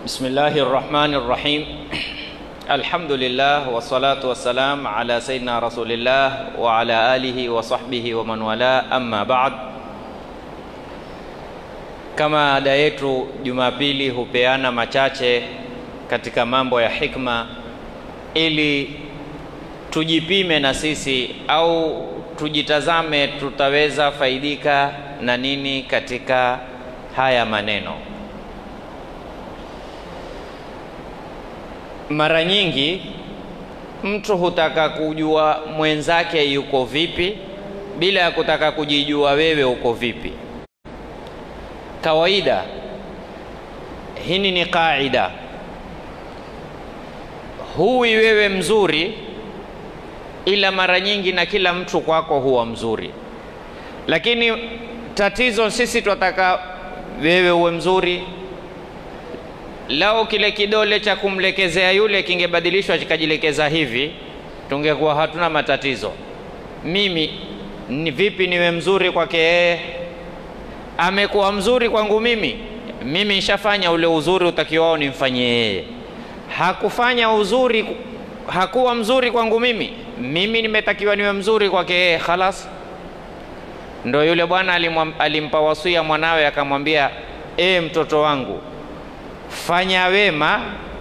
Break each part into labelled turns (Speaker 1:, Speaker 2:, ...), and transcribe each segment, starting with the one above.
Speaker 1: بسم الله الرحمن الرحيم الحمد لله والصلاة والسلام على سيدنا رسول الله وعلى آله وصحبه ومن والاه أما بعد kama ada yetu Jumapili hupeana machache katika mambo ya hikma ili tujipime na sisi au tujitazame tutaweza faidika na nini katika haya maneno. Mara nyingi mtu hutaka kujua mwenzake yuko vipi bila ya kutaka kujijua wewe uko vipi. Kawaida hini ni kaida, huwi wewe mzuri, ila mara nyingi na kila mtu kwako huwa mzuri, lakini tatizo sisi twataka wewe uwe mzuri Lao kile kidole cha kumlekezea yule kingebadilishwa kikajilekeza hivi, tungekuwa hatuna matatizo. Mimi ni vipi niwe mzuri kwake yeye? Amekuwa mzuri kwangu mimi, mimi nishafanya ule uzuri utakiwao nimfanyie yeye. Hakufanya uzuri, hakuwa mzuri kwangu mimi, mimi nimetakiwa niwe mzuri kwake yeye. Khalas, ndo yule bwana alimpa wasia mwanawe, akamwambia e, mtoto wangu fanya wema,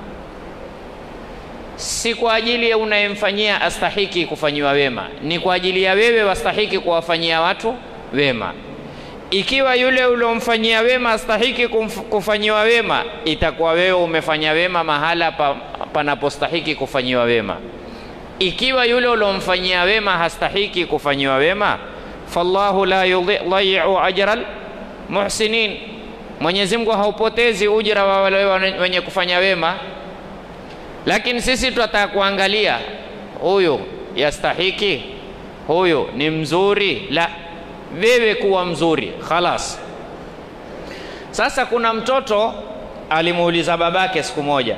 Speaker 1: si kwa ajili ya unayemfanyia astahiki kufanyiwa wema, ni kwa ajili ya wewe wastahiki kuwafanyia watu wema. Ikiwa yule uliomfanyia wema astahiki kufanyiwa wema, itakuwa wewe umefanya wema mahala pa, panapostahiki kufanyiwa wema. Ikiwa yule uliomfanyia wema hastahiki kufanyiwa wema, fallahu la yudhi'u ajral muhsinin Mwenyezi Mungu haupotezi ujira wa wale wenye kufanya wema, lakini sisi tunataka kuangalia huyu yastahiki, huyu ni mzuri. La, wewe kuwa mzuri khalas. Sasa kuna mtoto alimuuliza babake siku moja,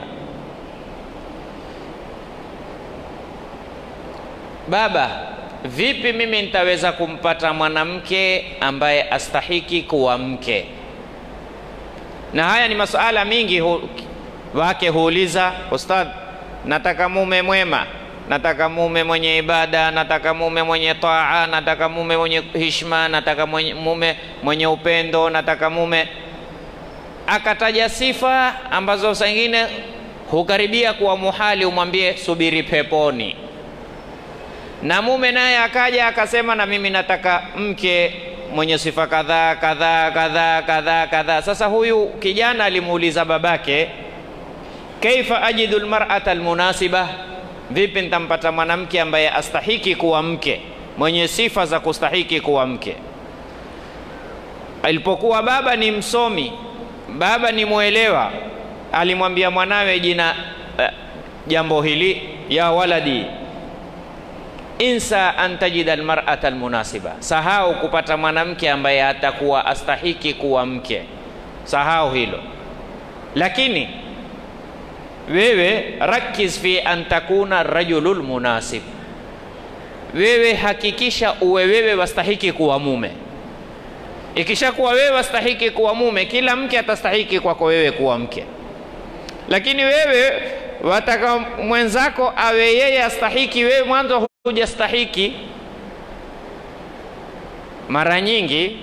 Speaker 1: baba, vipi mimi nitaweza kumpata mwanamke ambaye astahiki kuwa mke? na haya ni masuala mingi hu, wake huuliza ustadh, nataka mume mwema, nataka mume mwenye ibada, nataka mume mwenye taa, nataka mume mwenye hishma, nataka mwenye, mume mwenye upendo, nataka mume. Akataja sifa ambazo saa ingine hukaribia kuwa muhali, umwambie subiri peponi. Na mume naye akaja akasema, na mimi nataka mke mwenye sifa kadhaa kadhaa kadhaa kadhaa kadhaa. Sasa huyu kijana alimuuliza babake, kaifa ajidu almar'ata almunasiba, vipi nitampata mwanamke ambaye astahiki kuwa mke, mwenye sifa za kustahiki kuwa mke? Alipokuwa baba ni msomi, baba ni mwelewa, alimwambia mwanawe jina uh, jambo hili, ya waladi insa an tajida almar'ata almunasiba, sahau kupata mwanamke ambaye atakuwa astahiki kuwa mke, sahau hilo. Lakini wewe rakiz fi an takuna rajulul munasib, wewe hakikisha uwe wewe wastahiki kuwa mume. Ikishakuwa wewe wastahiki kuwa mume, kila mke atastahiki kwako wewe kuwa mke. Lakini wewe wataka mwenzako awe yeye astahiki, wewe mwanzo hujastahiki. Mara nyingi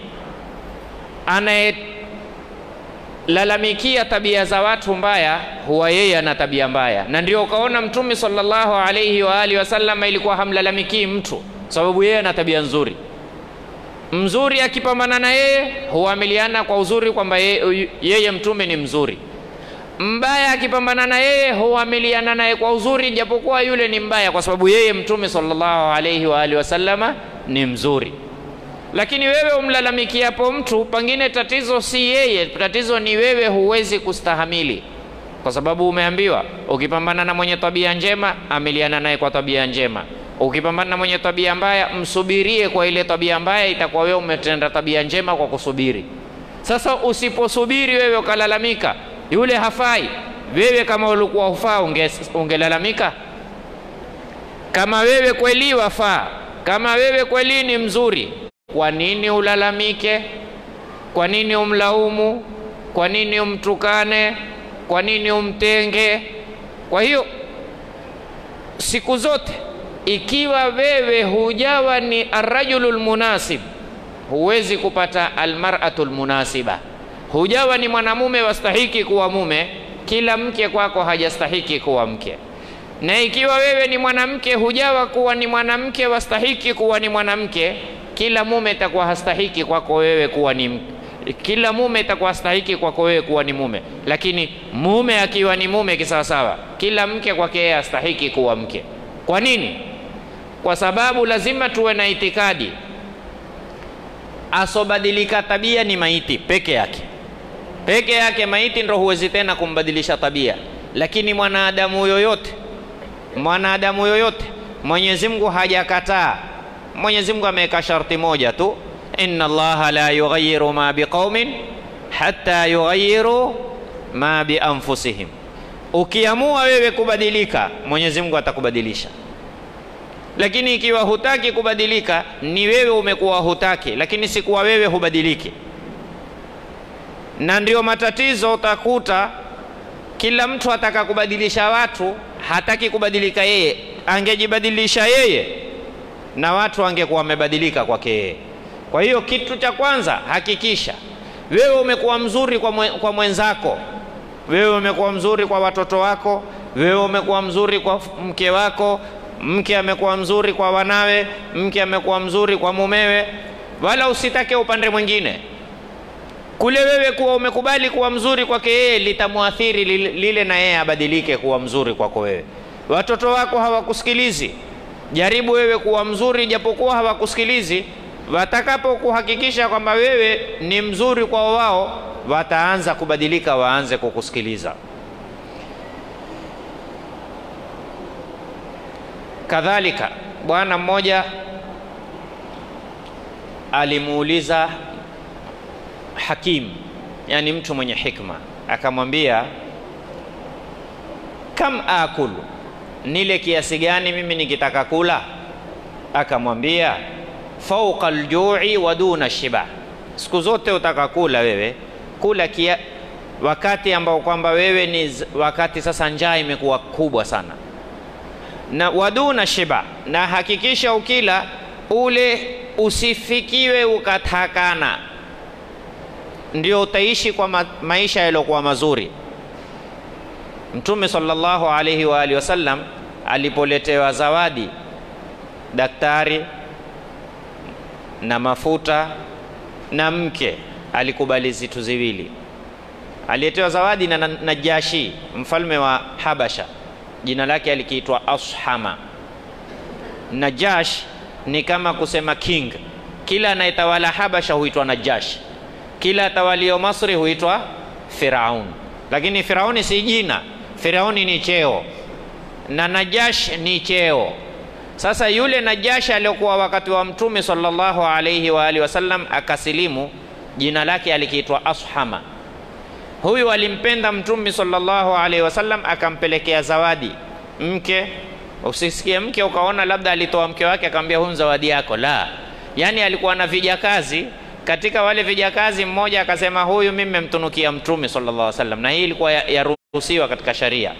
Speaker 1: anayelalamikia tabia za watu mbaya huwa yeye ana tabia mbaya, na ndio ukaona Mtume sallallahu alayhi wa alihi wasallam ilikuwa hamlalamikii mtu sababu yeye ana tabia nzuri. Mzuri akipambana na yeye huamiliana kwa uzuri kwamba yeye, yeye Mtume ni mzuri mbaya akipambana na yeye huamiliana naye kwa uzuri, japokuwa yule ni mbaya, kwa sababu yeye Mtume sallallahu alaihi wa alihi wasallama ni mzuri. Lakini wewe umlalamikiapo mtu, pengine tatizo si yeye, tatizo ni wewe, huwezi kustahamili, kwa sababu umeambiwa ukipambana na mwenye tabia njema, amiliana naye kwa tabia njema. Ukipambana na mwenye tabia mbaya, msubirie kwa ile tabia mbaya, itakuwa wewe umetenda tabia njema kwa kusubiri. Sasa usiposubiri wewe ukalalamika yule hafai. Wewe kama ulikuwa hufaa unge, ungelalamika? Kama wewe kweli wafaa, kama wewe kweli ni mzuri, kwa nini ulalamike? Kwa nini umlaumu? Kwa nini umtukane? Kwa nini umtenge? Kwa hiyo siku zote ikiwa wewe hujawa ni arrajulu lmunasib, huwezi kupata almaratu lmunasiba. Hujawa ni mwanamume wastahiki kuwa mume, kila mke kwako hajastahiki kuwa mke. Na ikiwa wewe ni mwanamke, hujawa kuwa ni mwanamke wastahiki kuwa ni mwanamke, kila mume itakuwa hastahiki kwako wewe kuwa ni kila mume itakuwa hastahiki kwako wewe kuwa ni mume. Lakini mume akiwa ni mume kisawasawa, kila mke kwake yeye hastahiki kuwa mke. Kwa nini? Kwa sababu lazima tuwe na itikadi, asobadilika tabia ni maiti peke yake. Peke yake maiti ndo huwezi tena kumbadilisha tabia, lakini mwanadamu yoyote, mwanadamu yoyote Mwenyezi Mungu hajakataa. Mwenyezi Mungu ameweka sharti moja tu, inna Allaha la yughayyiru ma biqaumin hatta yughayyiru ma bi anfusihim. Ukiamua wewe kubadilika, Mwenyezi Mungu atakubadilisha lakini ikiwa hutaki kubadilika, ni wewe umekuwa hutaki, lakini si kuwa wewe hubadiliki. Na ndio matatizo, utakuta kila mtu ataka kubadilisha watu, hataki kubadilika yeye. Angejibadilisha yeye na watu angekuwa wamebadilika kwake yeye. Kwa hiyo kitu cha kwanza, hakikisha wewe umekuwa mzuri kwa, mwe, kwa mwenzako, wewe umekuwa mzuri kwa watoto wako, wewe umekuwa mzuri kwa mke wako mke amekuwa mzuri kwa wanawe, mke amekuwa mzuri kwa mumewe, wala usitake upande mwingine. Kule wewe kuwa umekubali kuwa mzuri kwake yeye litamwathiri lile, lile na yeye abadilike kuwa mzuri kwako wewe. Watoto wako hawakusikilizi, jaribu wewe kuwa mzuri japokuwa hawakusikilizi. Watakapo kuhakikisha kwamba wewe ni mzuri kwa wao, wataanza kubadilika, waanze kukusikiliza. Kadhalika, bwana mmoja alimuuliza Hakim, yani mtu mwenye hikma, akamwambia kam akulu, nile kiasi gani mimi nikitaka kula? Akamwambia fauqa aljui wa duna shiba, siku zote utaka kula wewe, kula kia, wakati ambao kwamba wewe ni wakati sasa njaa imekuwa kubwa sana na waduna shiba, na hakikisha ukila ule usifikiwe ukatakana, ndio utaishi kwa ma maisha yaliyokuwa mazuri. Mtume sallallahu alaihi wa alihi wasallam alipoletewa zawadi daktari na mafuta na mke, alikubali zitu ziwili. Aliletewa zawadi na Najashi, mfalme wa Habasha jina lake alikiitwa Ashama. Najash ni kama kusema king. Kila anayetawala Habasha huitwa Najash, kila atawalio Masri huitwa Firaun. Lakini Firauni si jina, Firauni ni cheo na Najash ni cheo. Sasa yule Najash aliyokuwa wakati wa Mtume sallallahu alaihi wa alihi wasallam akasilimu, jina lake alikiitwa Ashama. Huyu alimpenda Mtume sallallahu alaihi wasallam, akampelekea zawadi mke. Usisikie mke ukaona labda alitoa mke wake akamwambia huyu zawadi yako, la. Yani alikuwa na vijakazi, katika wale vijakazi mmoja akasema huyu mimi memtunukia Mtume sallallahu alaihi wasallam, na hii ilikuwa yaruhusiwa katika sharia.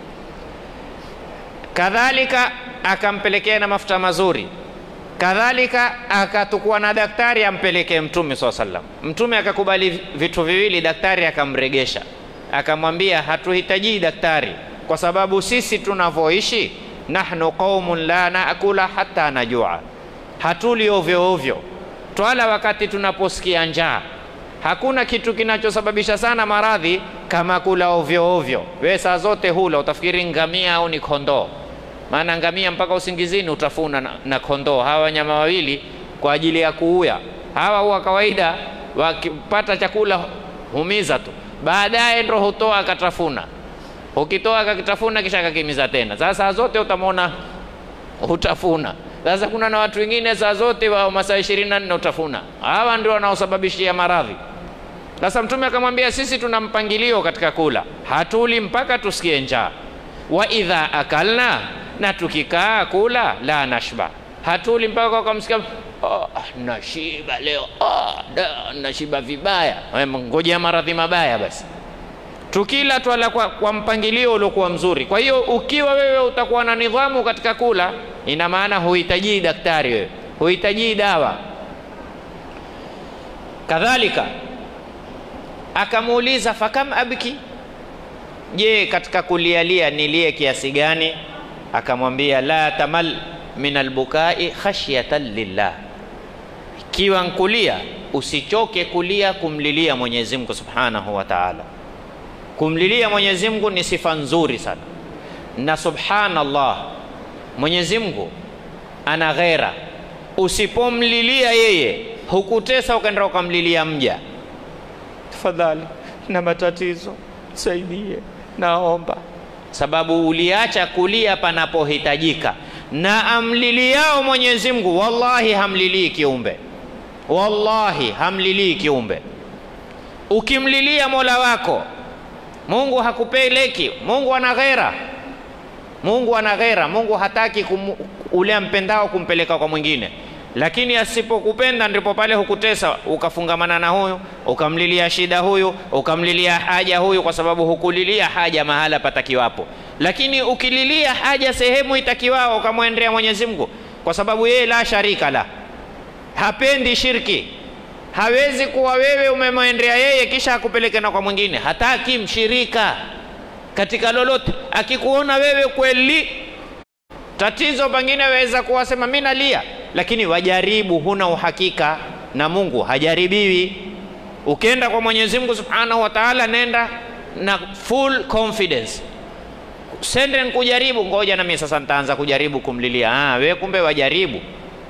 Speaker 1: Kadhalika akampelekea na mafuta mazuri kadhalika akatukua na daktari ampelekee Mtume saa sallam. Mtume akakubali vitu viwili, daktari akamregesha, akamwambia hatuhitaji daktari, kwa sababu sisi tunavyoishi, nahnu qaumun la naakula hata najua, hatuli ovyo ovyo, twala wakati tunaposikia njaa. Hakuna kitu kinachosababisha sana maradhi kama kula ovyo ovyo. We saa zote hula, utafikiri ngamia au ni kondoo maana ngamia mpaka usingizini utafuna na, na kondoo. Hawa wanyama wawili kwa ajili ya kuuya. Hawa huwa kawaida wakipata chakula humiza tu, baadaye ndo hutoa akatafuna. Ukitoa akakitafuna kisha akakimiza tena. Sasa saa zote utamwona hutafuna. Sasa kuna na watu wengine saa zote wa masaa ishirini na nne utafuna. Hawa ndio wanaosababishia maradhi. Sasa Mtume akamwambia sisi tuna mpangilio katika kula, hatuli mpaka tusikie njaa. Wa idha akalna na tukikaa kula la nashba, hatuli mpaka ukamsikia oh, nashiba leo oh, da, nashiba vibaya. Ngojea maradhi mabaya basi. tukila twala kwa, kwa mpangilio uliokuwa mzuri. Kwa hiyo ukiwa wewe utakuwa na nidhamu katika kula, ina maana huhitajii daktari wewe, huhitajii dawa. Kadhalika akamuuliza fakam abki, je, katika kulialia nilie kiasi gani? Akamwambia la tamal min albukai khashyatan lillah, ikiwa nkulia usichoke kulia kumlilia Mwenyezi Mungu Subhanahu wa Ta'ala. Kumlilia Mwenyezi Mungu ni sifa nzuri sana, na subhanallah, Mwenyezi Mungu ana ghera. Usipomlilia yeye, hukutesa ukaenda ukamlilia mja, tafadhali na matatizo saidie, naomba, sababu uliacha kulia panapohitajika. Na amliliao Mwenyezi Mungu, wallahi hamlilii kiumbe, wallahi hamlilii kiumbe. Ukimlilia mola wako Mungu hakupeleki. Mungu ana ghera, Mungu ana ghera. Mungu hataki kum, ule ampendao kumpeleka kwa mwingine, lakini asipokupenda ndipo pale hukutesa, ukafungamana na huyu, ukamlilia shida huyu, ukamlilia haja huyu, kwa sababu hukulilia haja mahala patakiwapo. Lakini ukililia haja sehemu itakiwao, ukamwendea Mwenyezi Mungu, kwa sababu yeye la sharika la, hapendi shirki hawezi kuwa wewe umemwendea yeye kisha akupeleke na kwa mwingine. Hataki mshirika katika lolote. Akikuona wewe kweli tatizo, pengine waweza kuwasema mimi nalia, lakini wajaribu, huna uhakika na Mungu hajaribiwi. Ukienda kwa Mwenyezi Mungu Subhanahu wa Ta'ala, nenda na full confidence. Sende nkujaribu, ngoja na mimi sasa nitaanza kujaribu kumlilia. Ah, wewe kumbe wajaribu,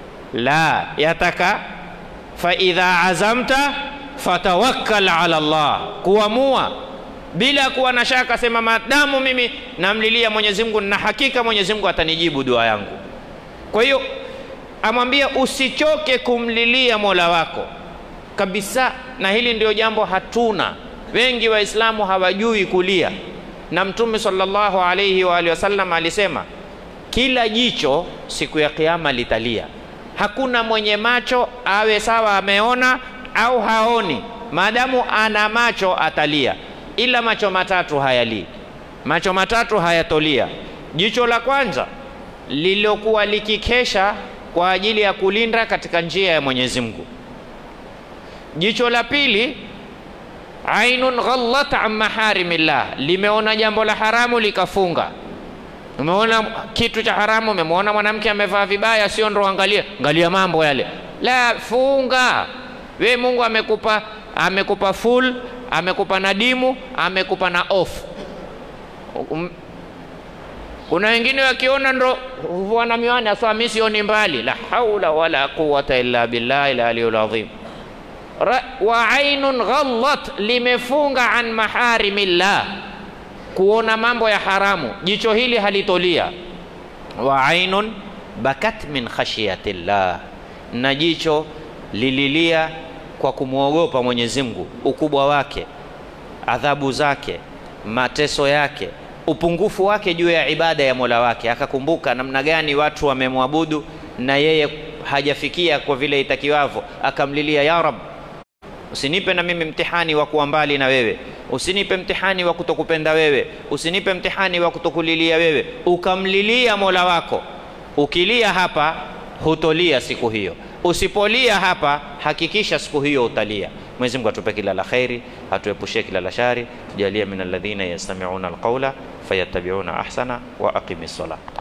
Speaker 1: la yataka faidha azamta fatawakkal ala Allah, kuamua bila kuwa na shaka, sema maadamu mimi namlilia Mwenyezi Mungu na hakika Mwenyezi Mungu atanijibu dua yangu. Kwa hiyo amwambia usichoke kumlilia mola wako kabisa, na hili ndio jambo hatuna wengi Waislamu hawajui kulia, na Mtume sallallahu alayhi wa alihi wasallam alisema kila jicho siku ya Kiyama litalia Hakuna mwenye macho awe sawa ameona au haoni, maadamu ana macho atalia, ila macho matatu hayalii. Macho matatu hayatolia. Jicho la kwanza lililokuwa likikesha kwa ajili ya kulinda katika njia ya Mwenyezi Mungu. Jicho la pili, ainun ghallat an maharimillah, limeona jambo la haramu likafunga Umeona kitu cha haramu, umemwona mwanamke amevaa vibaya, sio ndo angalia angalia mambo yale, la funga. We Mungu amekupa amekupa full, amekupa na dimu, amekupa na off. Um, kuna wengine wakiona ndo wana miwani asa, mimi sioni mbali. La haula wala quwata illa billahi al-aliyul azim. Wa ainun ghallat, limefunga an maharimillah kuona mambo ya haramu, jicho hili halitolia. Wa ainun bakat min khashyatillah, na jicho lililia kwa kumwogopa Mwenyezi Mungu, ukubwa wake, adhabu zake, mateso yake, upungufu wake juu ya ibada ya Mola wake, akakumbuka namna gani watu wamemwabudu na yeye hajafikia kwa vile itakiwavyo, akamlilia ya Rab, usinipe na mimi mtihani wa kuwa mbali na wewe usinipe mtihani wa kutokupenda wewe, usinipe mtihani wa kutokulilia wewe. Ukamlilia mola wako. Ukilia hapa hutolia siku hiyo, usipolia hapa hakikisha siku hiyo utalia. Mwenyezi Mungu atupe kila la kheri, atuepushie kila la shari, tujalie min alladhina yastami'una alqawla fayattabi'una ahsana wa aqimis sala